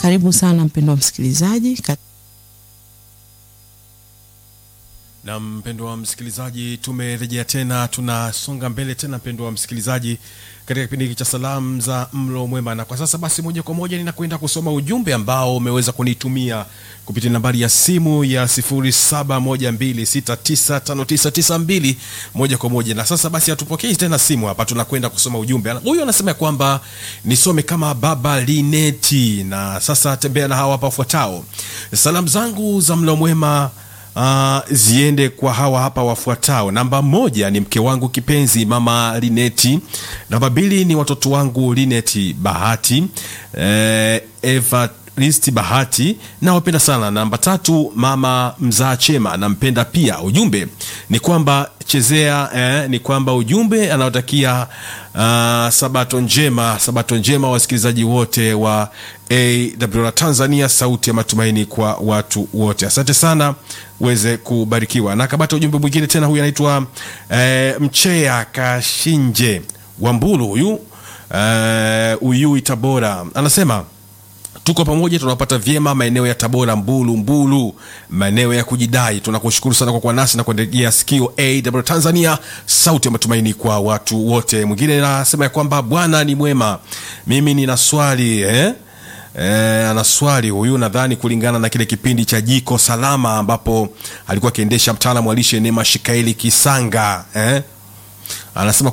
Karibu sana mpendwa msikilizaji. Na mpendwa wa msikilizaji, tumerejea tena, tunasonga mbele tena, mpendwa wa msikilizaji, katika kipindi hiki cha salamu za mlo mwema. Na kwa sasa basi, moja kwa moja ninakwenda kusoma ujumbe ambao umeweza kunitumia kupitia nambari ya simu ya 0712695992 moja kwa moja. Na sasa basi, hatupokei tena simu hapa, tunakwenda kusoma ujumbe. Huyu anasema kwamba nisome kama baba Lineti, na sasa tembea na hawa hapa wafuatao. Salamu zangu za mlo mwema Uh, ziende kwa hawa hapa wafuatao. Namba moja ni mke wangu kipenzi mama Lineti. Namba mbili ni watoto wangu Lineti Bahati, eh, Eva Risti Bahati, nawapenda sana. Namba tatu mama mzaa chema, nampenda pia. Ujumbe ni kwamba chezea eh, ni kwamba ujumbe anaotakia uh, sabato njema, sabato njema wasikilizaji wote wa AWR Tanzania, sauti ya matumaini kwa watu wote. Asante sana, uweze kubarikiwa. Na kabata ujumbe mwingine tena, huyu anaitwa eh, Mchea Kashinje Wambulu, huyu eh, Uyui Tabora, anasema tuko pamoja, tunapata vyema maeneo ya Tabora, Mbulu Mbulu, maeneo ya kujidai. Tunakushukuru sana kwa kuwa nasi na kuendelea sikio AWR Tanzania, sauti ya matumaini kwa watu wote. Mwingine anasema ya kwamba Bwana ni mwema. Mimi nina swali eh? Eh, ana swali huyu, nadhani kulingana na kile kipindi cha Jiko Salama ambapo alikuwa akiendesha mtaalamu wa lishe Neema Shikaeli Kisanga eh? Anasema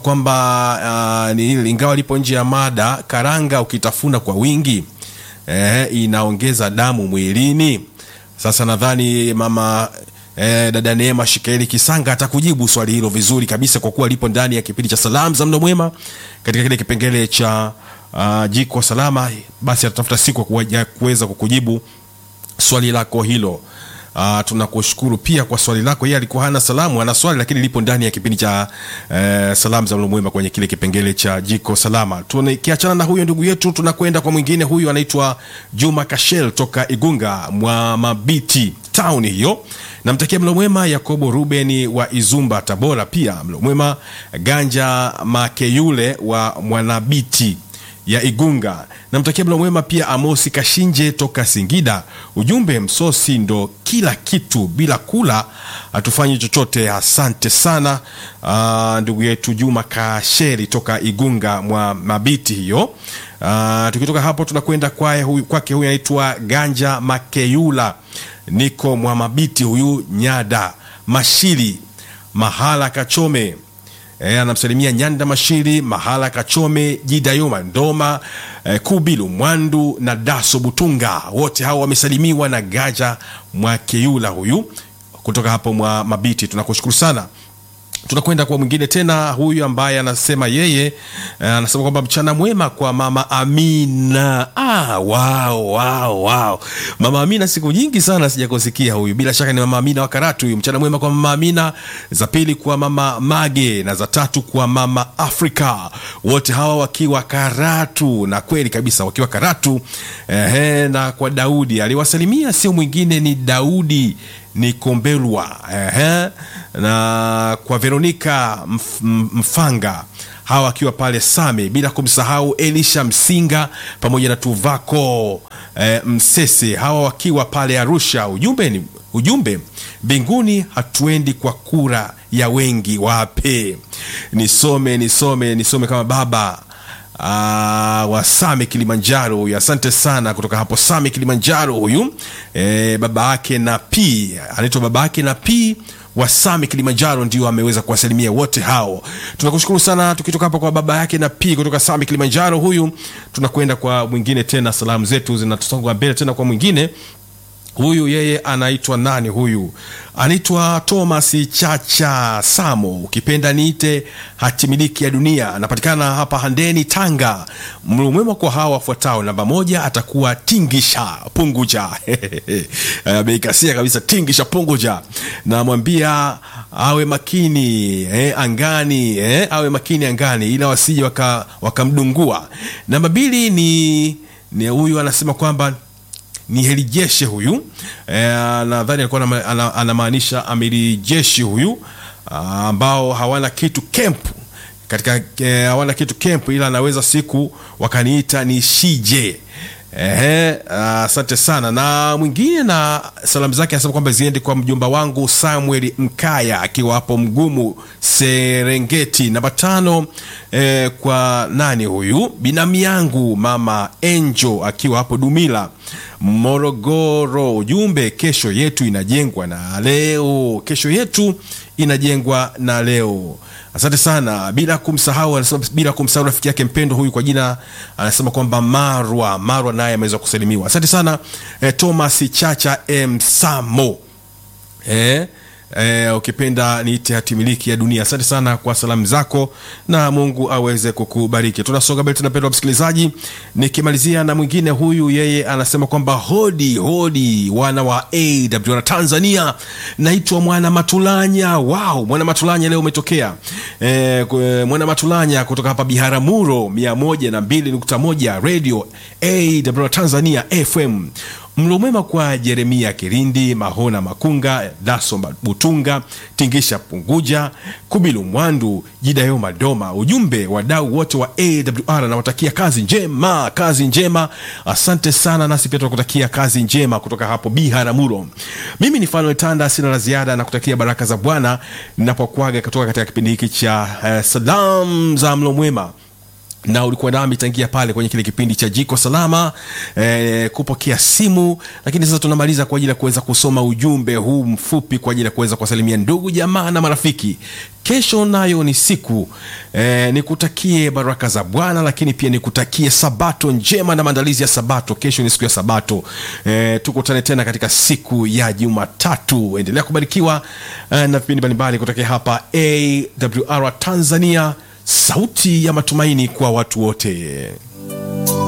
kwamba uh, ni ingawa lipo nje ya mada, karanga ukitafuna kwa wingi eh, inaongeza damu mwilini. Sasa nadhani mama eh, dada Neema Shikaeli Kisanga atakujibu swali hilo vizuri kabisa, kwa kuwa lipo ndani ya kipindi cha salamu za mlo mwema katika kile kipengele cha uh, jiko salama. Basi atatafuta siku ya kuweza kukujibu swali lako hilo. Uh, tunakushukuru pia kwa swali lako. Yeye alikuwa hana salamu, ana swali lakini lipo ndani ya kipindi cha uh, salamu za mlo mwema kwenye kile kipengele cha jiko salama. Tukiachana na huyo ndugu yetu, tunakwenda kwa mwingine. Huyu anaitwa Juma Kashel toka Igunga mwa Mabiti town hiyo. Namtakia mlo mwema Yakobo Ruben wa Izumba Tabora, pia mlo mwema Ganja Makeyule wa Mwanabiti ya Igunga. Namtakia mlo mwema pia Amosi Kashinje toka Singida. Ujumbe, msosi ndo kila kitu, bila kula hatufanyi chochote. Asante sana uh, ndugu yetu Juma Kasheri toka Igunga mwa Mabiti hiyo. Uh, tukitoka hapo tunakwenda kwake huyu, kwake huyu anaitwa Ganja Makeyula, niko mwa Mabiti huyu Nyada Mashili mahala Kachome E, anamsalimia Nyanda Mashiri Mahala Kachome Jidayoma Ndoma e, Kubilu Mwandu na Daso Butunga, wote hao wamesalimiwa na Gaja Mwakeyula huyu kutoka hapo mwa Mabiti. Tunakushukuru sana. Tunakwenda kwa mwingine tena, huyu ambaye anasema yeye anasema kwamba mchana mwema kwa mama Amina. Ah, wow, wow, wow. Mama Amina, siku nyingi sana sijakusikia huyu. Bila shaka ni mama Amina wa Karatu huyu. Mchana mwema kwa mama Amina, za pili kwa mama Mage na za tatu kwa mama Afrika, wote hawa wakiwa Karatu, na kweli kabisa wakiwa Karatu. Ehe, na kwa Daudi aliwasalimia, sio mwingine ni Daudi ni Kombelwa ehe, na kwa Veronika mf, Mfanga hawa akiwa pale Same, bila kumsahau Elisha Msinga pamoja na Tuvako e, Msese hawa wakiwa pale Arusha. Ujumbe ni ujumbe, mbinguni hatuendi kwa kura ya wengi, wape nisome nisome nisome kama baba Uh, wa Same Kilimanjaro huyu, asante sana kutoka hapo Same Kilimanjaro huyu e, baba yake na P anaitwa baba yake na P wa Same Kilimanjaro ndio ameweza kuwasalimia wote hao. Tunakushukuru sana. Tukitoka hapo kwa baba yake na P kutoka Same Kilimanjaro huyu, tunakwenda kwa mwingine tena, salamu zetu zinatusonga mbele tena kwa mwingine huyu yeye anaitwa nani? Huyu anaitwa Thomas Chacha Samo, ukipenda niite hatimiliki ya dunia. Anapatikana hapa Handeni, Tanga. Mlo mwema kwa hawa wafuatao. Namba moja atakuwa Tingisha Punguja ameikasia kabisa, Tingisha Punguja. Namwambia awe makini eh, angani eh, awe makini angani, ila wasije wakamdungua waka namba mbili ni, ni huyu anasema kwamba ni heli jeshi huyu e, nadhani alikuwa anamaanisha amiri jeshi huyu ambao hawana kitu kempu katika e, hawana kitu kempu, ila anaweza siku wakaniita ni shije Ehe, asante sana. Na mwingine na salamu zake anasema kwamba ziende kwa mjomba wangu Samuel Mkaya akiwa hapo Mgumu Serengeti. Namba tano eh, kwa nani huyu binamu yangu mama Enjo akiwa hapo Dumila Morogoro. Ujumbe, kesho yetu inajengwa na leo, kesho yetu inajengwa na leo. Asante sana, bila kumsahau, anasema bila kumsahau rafiki yake mpendo huyu kwa jina anasema kwamba Marwa Marwa naye ameweza kusalimiwa. Asante sana eh, Thomas Chacha Msamo eh, eh, ukipenda niite hatimiliki ya dunia. Asante sana kwa salamu zako na Mungu aweze kukubariki. Tunasonga mbele, tunapendwa msikilizaji, nikimalizia na mwingine huyu, yeye anasema kwamba hodi hodi, wana wa AWR Tanzania, naitwa Mwana Matulanya. Wow, Mwana Matulanya leo umetokea eh, kwe- Mwana Matulanya kutoka hapa Biharamulo 102.1 Radio AWR Tanzania FM. Mlo mwema kwa Jeremia Kirindi, Mahona Makunga, Daso Butunga, Tingisha Punguja, Kubilu Mwandu, Jidayo Madoma. Ujumbe, wadau wote wa AWR nawatakia kazi njema, kazi njema. Asante sana, nasi pia tunakutakia kazi njema kutoka hapo Biharamulo. Mimi ni Fanuel Tanda, sina la ziada na kutakia baraka za Bwana ninapokuaga kutoka katika kipindi hiki cha eh, salamu za mlo mwema na ulikuwa nami tangia pale kwenye kile kipindi cha jiko salama eh, kupokea simu, lakini sasa tunamaliza kwa ajili ya kuweza kusoma ujumbe huu mfupi kwa ajili ya kuweza kuwasalimia ndugu jamaa na marafiki. Kesho nayo ni siku eh, nikutakie baraka za Bwana, lakini pia nikutakie sabato njema na maandalizi ya sabato. Kesho ni siku ya sabato eh, tukutane tena katika siku ya Jumatatu. Endelea kubarikiwa eh, na vipindi mbalimbali kutokea hapa AWR Tanzania sauti ya matumaini kwa watu wote.